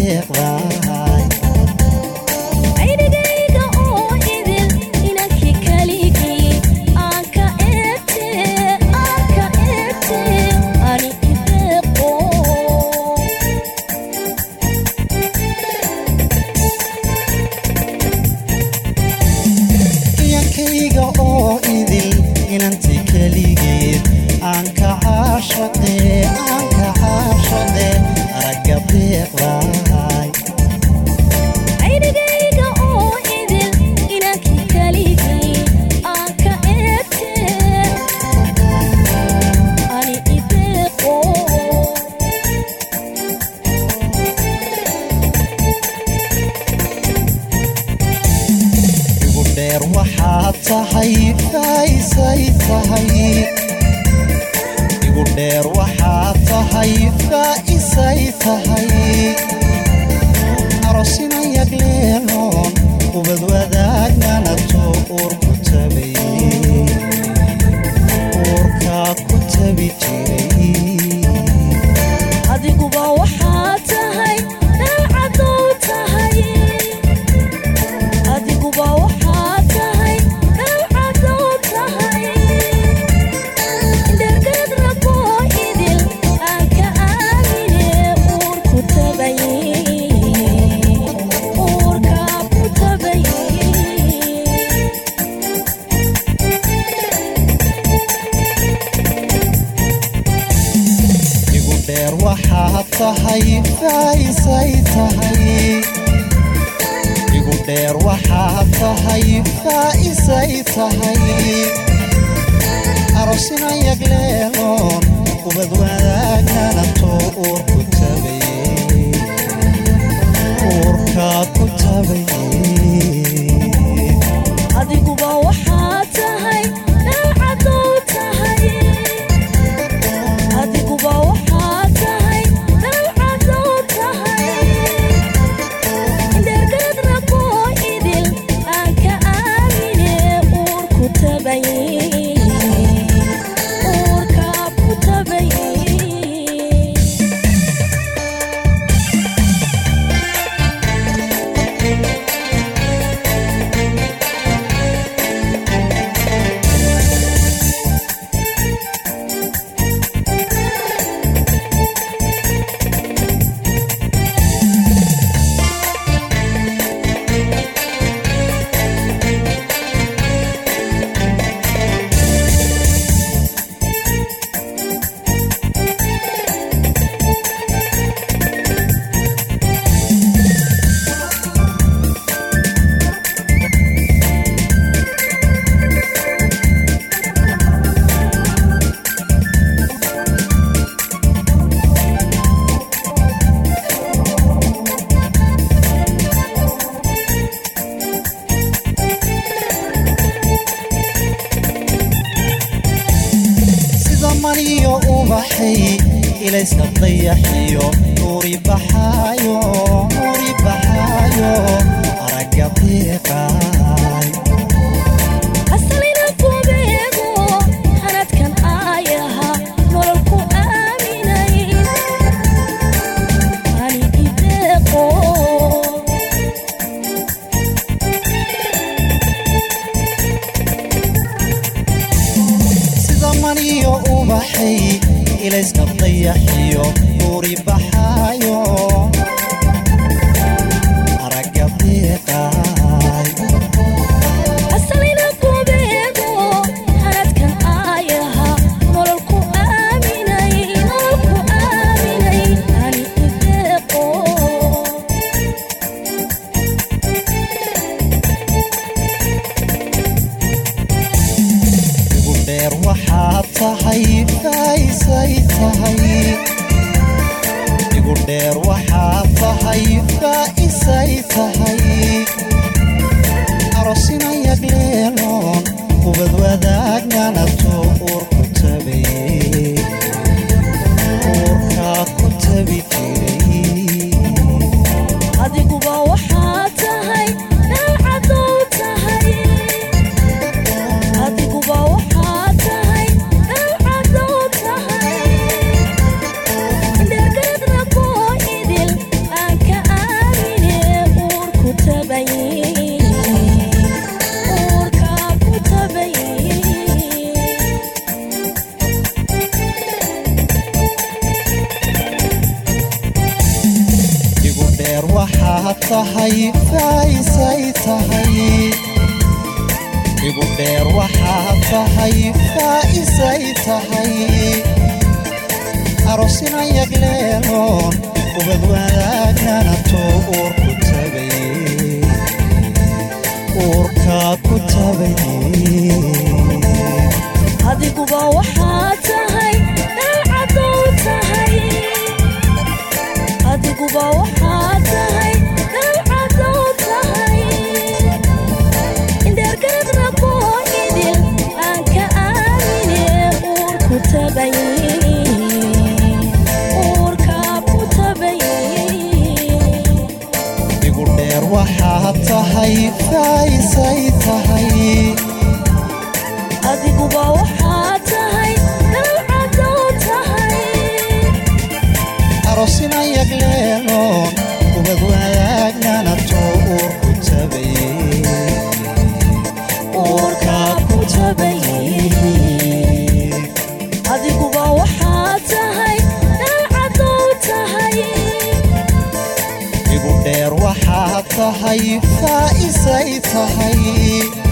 deeqdaay aynigayga oo idil inankii kaligii aan ka eegte aan ka eegte ani ideeqo iyankayga oo idil inanti keligeed aan ka caashaqe aan ka caashaqe aragga deeqdaay aynigayga oo idil inankii kaligii aan ka eegte ani ideeqo igu dheer waxaad tahay faaisay tahay igu dheer waxaad tahay faaisay tahay arosina yagleeloon ubad wadaagnanato uur ku tabay uurkaa ku tabi jiray adiguba waxaa tahay dalcadow tahay adiguba waxaa tahay dalcadow tahay dhergad raboo idil aan ka aamine uur ku tabay uurkaa ku tabay igu dheer waxaad tahay faaisay tahay igu dheer waxaad tahay faaisay tahay arosina yagleeloon ubad wadaagnanato uur ku tabay uurkaa ku tabay adiguba waxaa tahay dalcadow tahay adiguba waxaa tahay dalcadow tahay dhergad raboo idil aan ka aamine uur ku tabay uurkaa ku tabay sida maniyo ubaxay ilayska dayaxiyo nuuri baxaayo nuuri baxaayo aragga deeqaay asalina kubeego hanadkan aayaha nolol ku aaminay ani ideeqo sida maniyo ubaxay ilayska dayaxiyo nuuri dheer waxaa tahay faaisay tahay igu dheer waxaa tahay faaisay tahay arosina yagleeloon ubad wanaagnanato uurku tagay uurkaa ku tagay adiguba waxaa tahay dhalcadow tahay adiguba waxaa tahay dhalcadow tahay indheergaradna koo idil aan ka aamine uurku tabay uurkaa ku tabay igu dheer waxaa tahay faaisay tahay adiguba waxaa tahay dhalcadow tahay arosina yagleeloon ubad wanaagnanato uurku tagay uurkaa ku tagay adiguba waxaa tahay dhalcadow tahay igu dheer waxaa tahay faaisay tahay